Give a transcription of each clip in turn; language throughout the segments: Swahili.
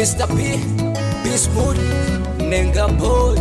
Mr. P, Peace Mood, Nenga Boy,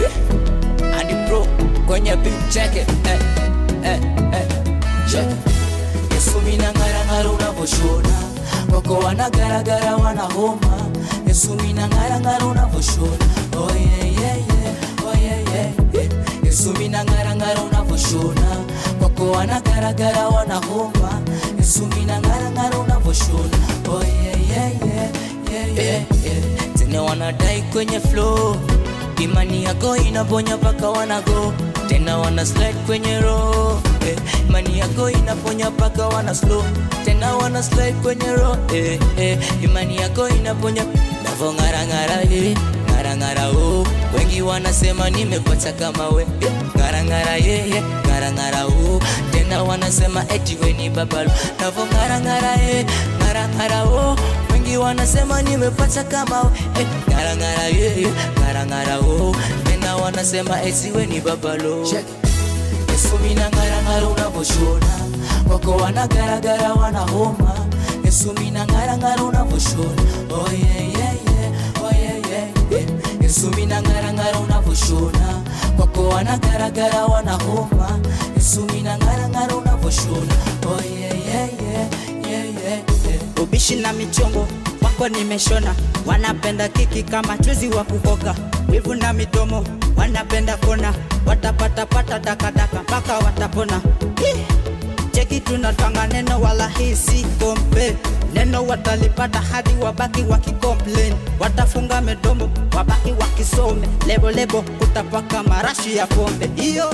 eh, Andy Pro, kwenye beat check it, eh, eh, eh, check it. Yesu mina ngara ngara unavoshona wako wanagaragara wanahoma Yesu mina ngara ngara unavoshona oh yeah yeah yeah oh yeah yeah yeah Yesu mina ngara ngara unavoshona wako wanagaragara wanahoma Yesu mina ngara ngara unavoshona oh yeah yeah yeah yeah yeah yeah tena wanadai kwenye flow imani yako inaponya paka wanago tena wana slide kwenye roho eh, imani yako inaponya paka wana slow tena wana slide kwenye roho eh, eh, imani yako inaponya navo ngara ngara eh, ngara ngara oh wengi wanasema nimepata kama we eh, ngara ngara yeah, yeah, ngara ngara oh tena wanasema eti we ni babalo navo ngara ngara eh, ngara ngara oh wengi wanasema nimepata kama we eh, ngara ngara yeah, yeah, ngara ngara oh tena wanasema eti we ni babalo Check. Yesu mina ngara ngara unavoshona wako wanagaragara wanahoma Yesu mina ngara ngara unavoshona oh yeah yeah yeah oh yeah yeah yeah Yesu mina ngara ngara unavoshona wako wanagaragara wanahoma Yesu mina ngara ngara unavoshona oh yeah yeah yeah yeah yeah yeah ubishi na michongo wako nimeshona, wanapenda kiki kama chuzi wa kukoka, wivu na midomo wanapenda kona, watapatapata takataka mpaka watapona. Hi! Cheki tunatwanga neno wala hii si kompe neno watalipata hadi wabaki wakicomplain, watafunga midomo wabaki wakisome lebo lebo, kutapaka marashi ya pombe hiyo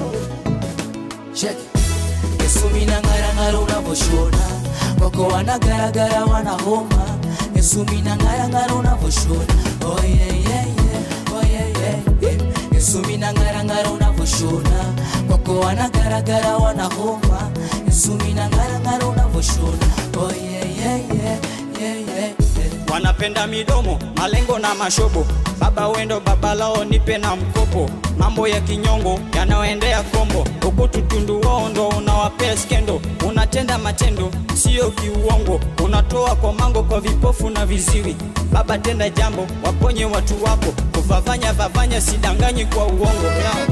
check Yesu mina ngara ngara unavoshona wako wanagaragara wanahoma Yesu mina ngara ngara unavoshona oh yeah yeah yeah oh yeah yeah yeah Yesu mina ngara ngara unavoshona wako wanagaragara wanahoma Yesu mina ngara ngara unavoshona oh yeah yeah yeah yeah yeah yeah wanapenda midomo, malengo na mashobo. Baba wendo baba lao, nipe na mkopo. Mambo ya kinyongo yanayoendea kombo, huku tutundu wao ndo unawapea skendo. Unatenda matendo sio kiuongo, unatoa kwa mango kwa vipofu na viziwi. Baba tenda jambo, waponye watu wako, kuvavanya vavanya, sidanganyi kwa uongo yao.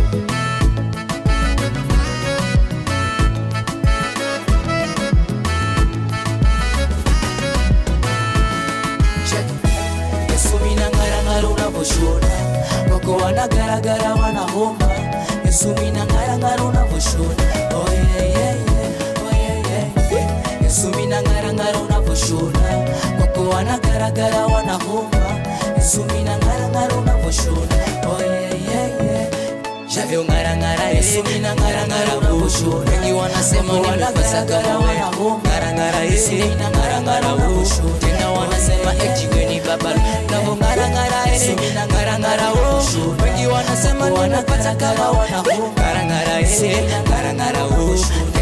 check Yesu mina ngara ngara unavoshona wako wanagaragara wanahoma Yesu mina ngara ngara unavoshona oh yeah yeah yeah oh yeah yeah yeah Yesu mina ngara ngara unavoshona wako wanagaragara wanahoma Yesu mina ngara ngara unavoshona oh yeah yeah yeah Shavyo ngara ngara Yesu mina ngara ngara unavoshona wengi wanasema nimepasa kama wewe ngara ngara Yesu mina ngara ngara unavoshona tena wanasema eti wewe ni baba navo ngara ngara Yesu mina ngara ngara unavoshona wengi wanasema nimepata kama wana ngara ngara Yesu ngara ngara unavoshona